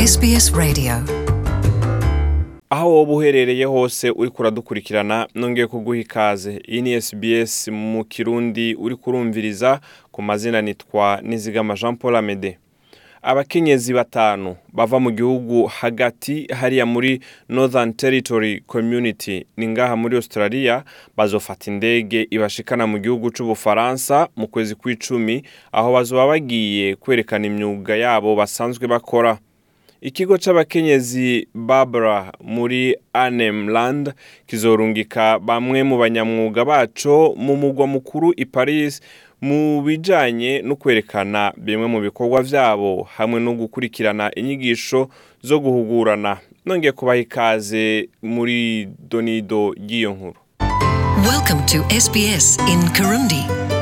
SBS Radio. aho woba uherereye hose uri kuradukurikirana nongeye kuguha ikaze iyi ni SBS mu kirundi uri kurumviriza ku mazina nitwa nizigama jean paul amede abakenyezi batanu bava mu gihugu hagati hariya muri northern territory community ni ngaha muri australia bazofata indege ibashikana mu gihugu c'ubufaransa mu kwezi kw'icumi aho bazoba bagiye kwerekana imyuga yabo basanzwe bakora ikigo c'abakenyezi barbara muri anemland kizorungika bamwe mu banyamwuga baco mu mugwa mukuru i paris mu bijanye no kwerekana bimwe mu bikorwa vyabo hamwe no gukurikirana inyigisho zo guhugurana nongeye kubaha ikaze muri donido ry'iyo nkuru Welcome to SBS in Kirundi.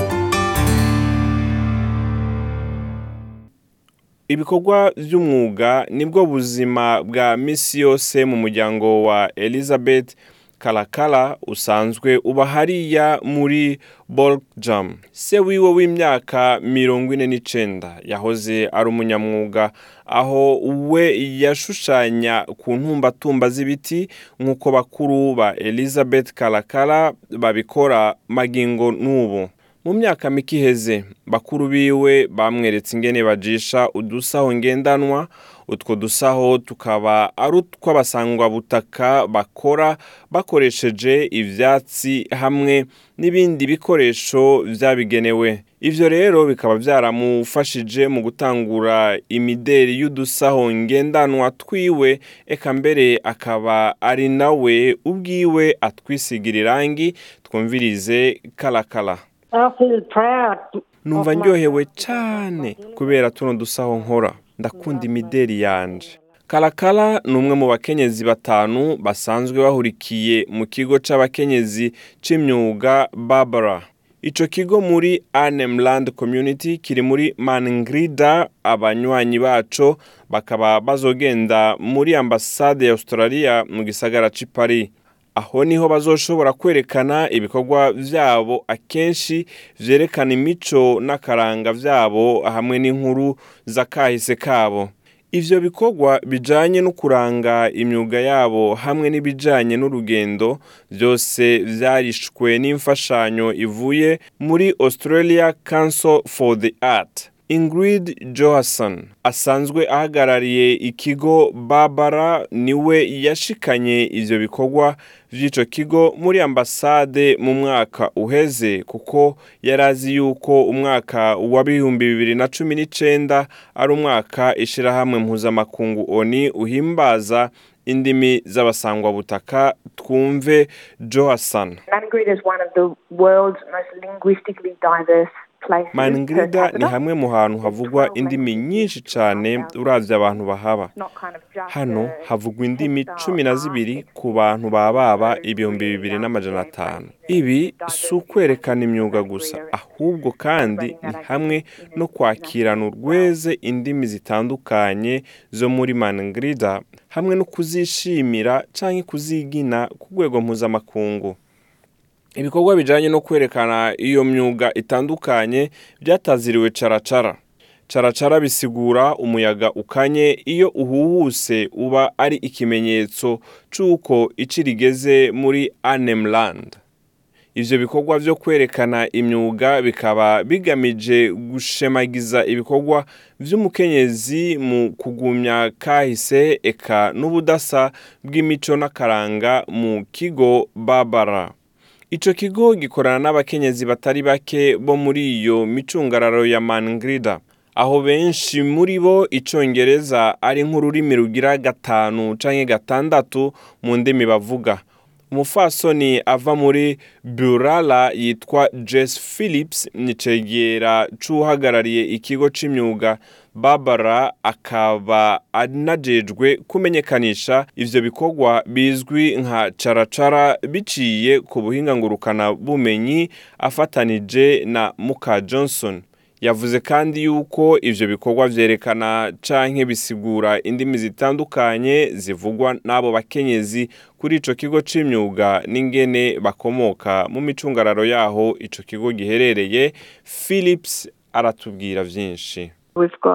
ibikorwa vy'umwuga nibwo buzima bwa misi yose mu muryango wa elizabeth kalakala usanzwe uba hariya muri bolgjam se wiwe w'imyaka mirongo ine n'icenda yahoze ari umunyamwuga aho we yashushanya ku ntumbatumba z'ibiti nk'uko bakuru ba elizabeth kalakala babikora magingo n'ubu mu myaka mike iheze bakuru biwe bamweretse ingene bajisha udusaho ngendanwa utwo dusaho tukaba ari utw'abasangwabutaka bakora bakoresheje ivyatsi hamwe n'ibindi bikoresho vyabigenewe ivyo rero bikaba vyaramufashije mu gutangura imideri y'udusaho ngendanwa twiwe eka mbere akaba ari nawe ubwiwe atwisigira irangi twumvirize kalakala I feel proud. numva of my- ndyohewe cyane kubera tuno dusaho nkora ndakunda imideri yanje karakara ni umwe mu bakenyezi batanu basanzwe bahurikiye mu kigo c'abakenyezi c'imyuga barbara ico kigo muri anemland community kiri muri mangrida abanywanyi baco bakaba bazogenda muri ambasade ya australia mu gisagara c'i paris aho niho bazoshobora kwerekana ibikorwa vyabo akenshi vyerekana imico n'akaranga vyabo hamwe n'inkuru z'akahise kabo ivyo bikorwa bijanye no kuranga imyuga yabo hamwe n'ibijanye n'urugendo vyose vyarishwe n'imfashanyo ivuye muri australia council for the art ingrid johansson asanzwe ahagarariye ikigo barbara niwe yashikanye ivyo bikorwa vy'ico kigo muri ambasade mu mwaka uheze kuko yari azi yuko umwaka wa bihumbi bibiri na cumi n'icenda ari umwaka ishirahamwe mpuzamakungu oni uhimbaza indimi z'abasangwabutaka twumve johansson Mangrida is one of the world's most linguistically diverse places. per mangrida capita. ni hamwe mu hantu havugwa indimi nyinshi cane uravye abantu bahaba It's not kind of just hano a havugwa indimi textile cumi na art, zibiri it's ku bantu bababa really ibihumbi bibiri young n'amajana people atanu facing ibi diversity si ukwerekana imyuga and gusa career ahubwo kandi ni hamwe no kwakirana urweze indimi zitandukanye zo muri mangrida hamwe no kuzishimira canke kuzigina ku rwego mpuzamakungu ibikorwa bijanye no kwerekana iyo myuga itandukanye byataziriwe caracara caracara bisigura umuyaga ukanye iyo uhuhuse uba ari ikimenyetso c'uko ici rigeze muri anemland ivyo bikorwa vyo kwerekana imyuga bikaba bigamije gushemagiza ibikorwa vy'umukenyezi mu kugumya kahise eka n'ubudasa bw'imico n'akaranga mu kigo barbara ico kigo gikorana n'abakenyezi batari bake bo muri iyo micungararo ya mangrida aho benshi muri bo icongereza ari nk'ururimi rugira gatanu canke gatandatu mu ndimi bavuga umufasoni ava muri burala yitwa jess phillips ni cegera c'uhagarariye ikigo c'imyuga barbara akaba anajejwe kumenyekanisha ivyo bikorwa bizwi nka caracara biciye ku buhinga ngurukana bumenyi afatanije na muka johnson yavuze kandi yuko ivyo bikorwa vyerekana canke bisigura indimi zitandukanye zivugwa n'abo bakenyezi kuri ico kigo c'imyuga n'ingene bakomoka mu micungararo yaho ico kigo giherereye philips aratubwira vyinshi We've got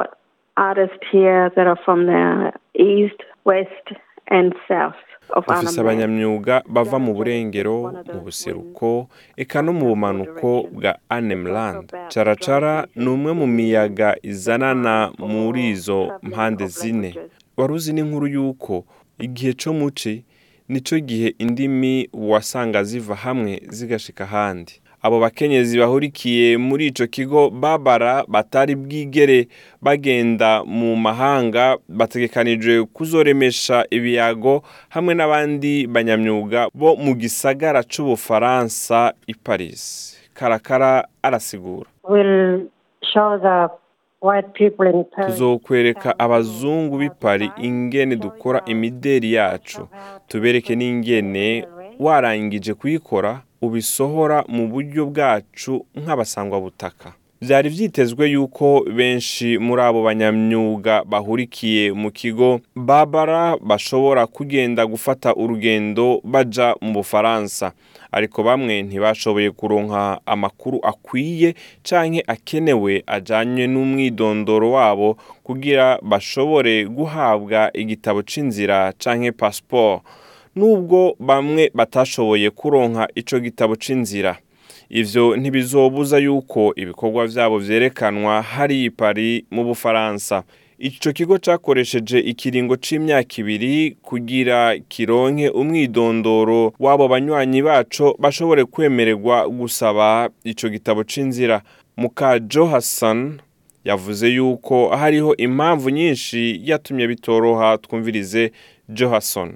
artists here that are from the east, west, and south of dufise Arnhem Land. abanyamyuga bava mu burengero mu buseruko eka no mu bumanuko bwa anemland caracara ni umwe mu miyaga izanana muri izo mpande zine wari uzi n'inkuru y'uko igihe co muci nico gihe indimi wasanga ziva hamwe zigashika ahandi abo bakenyezi bahurikiye muri ico kigo babara batari bwigere bagenda mu mahanga bategekanijwe kuzoremesha ibiyago hamwe n'abandi banyamyuga bo mu gisagara c'ubufaransa i paris karakara arasigura will show the white people in Paris. tuzokwereka abazungu b'i Paris ingene dukora imideri yacu tubereke n'ingene warangije kuyikora ubisohora mu buryo bwacu nk'abasangwabutaka byari byitezwe yuko benshi muri abo banyamyuga bahurikiye mu kigo babara bashobora kugenda gufata urugendo baja mu bufaransa ariko bamwe ntibashoboye kuronka amakuru akwiye canke akenewe ajanye n'umwidondoro wabo kugira bashobore guhabwa igitabo c'inzira canke passport nubwo bamwe batashoboye kuronka ico gitabo c'inzira ivyo ntibizobuza yuko ibikorwa vyabo vyerekanwa hari i Paris mu Bufaransa ico kigo cakoresheje ikiringo c'imyaka ibiri kugira kironke umwidondoro w'abo banywanyi baco bashobore kwemererwa gusaba ico gitabo c'inzira muka Jo Hassan yavuze yuko hariho impamvu nyinshi yatumye bitoroha twumvirize Jo Hassan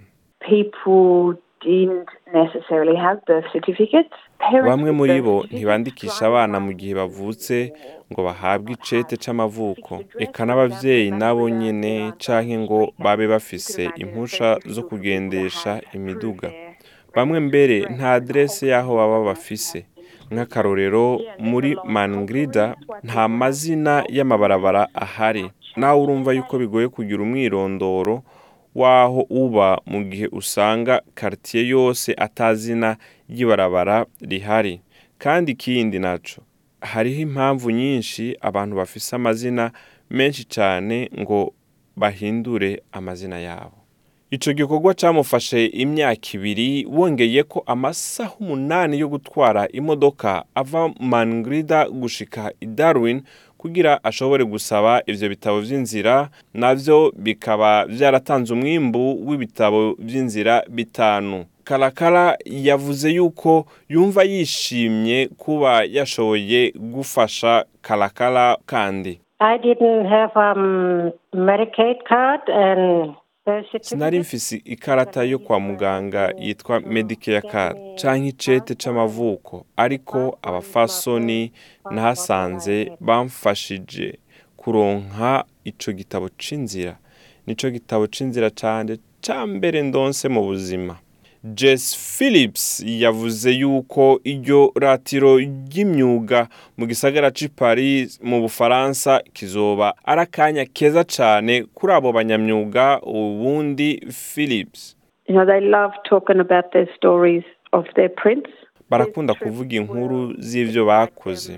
People didn't necessarily have birth certificates. Parents bamwe with muri birth bo certificates ntibandikisha abana mu gihe bavutse ngo bahabwe icete c'amavuko eka n'abavyeyi nabo nyene canke ngo babe bafise impusha zo kugendesha imiduga bamwe mbere nta aderese y'aho baba bafise nk'akarorero muri mangrida nta mazina y'amabarabara ahari nawe urumva yuko bigoye kugira umwirondoro w'aho uba mu gihe usanga karitiye yose atazina ry'ibarabara rihari kandi ikindi naco hariho impamvu nyinshi abantu bafise amazina menshi cyane ngo bahindure amazina yabo ico gikorwa camufashe imyaka ibiri wongeye ko amasaha umunani yo gutwara imodoka ava mangrida gushika i darwin kugira ashobore gusaba ivyo bitabo vy'inzira navyo bikaba vyaratanze umwimbu w'ibitabo vy'inzira bitanu karakara yavuze yuko yumva yishimye kuba yashoboye gufasha karakara kandi I didn't have um Medicaid card and birth sinari certificate. mfise ikarata yo kwa muganga yitwa medicare card canke icete c'amavuko ariko abafasoni nahasanze bamfashije kuronka ico gitabo c'inzira nico gitabo c'inzira canje ca mbere ndonse mu buzima Jess Phillips yavuze yuko iryo ratiro ry'imyuga mu gisagara c'i Paris mu Bufaransa kizoba ari akanya keza cane kuri abo banyamyuga ubundi Phillips You know, they love talking about their stories of their prints. barakunda kuvuga inkuru z'ivyo bakoze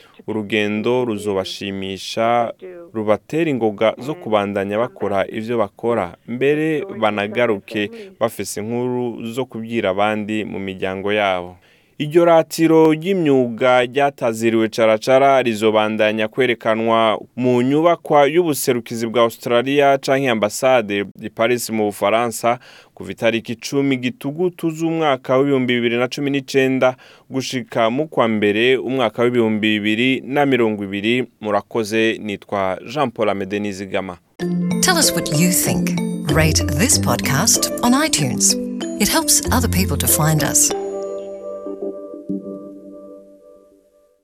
urugendo ruzobashimisha rubatera ingoga zo kubandanya bakora ivyo bakora mbere banagaruke bafise inkuru zo kubwira abandi mu miryango yabo iryo ratiro ry'imyuga ryataziriwe caracara rizobandanya kwerekanwa mu nyubakwa y'ubuserukizi bwa australia canke ambasade i paris mu bufaransa kuva itariki icumi gitugutu z'umwaka w'ibihumbi bibiri na cumi n'icenda gushika mu kwa mbere umwaka w'ibihumbi bibiri na mirongo ibiri murakoze nitwa jean paul amede nizigama Tell us what you think. Rate this podcast on iTunes. It helps other people to find us.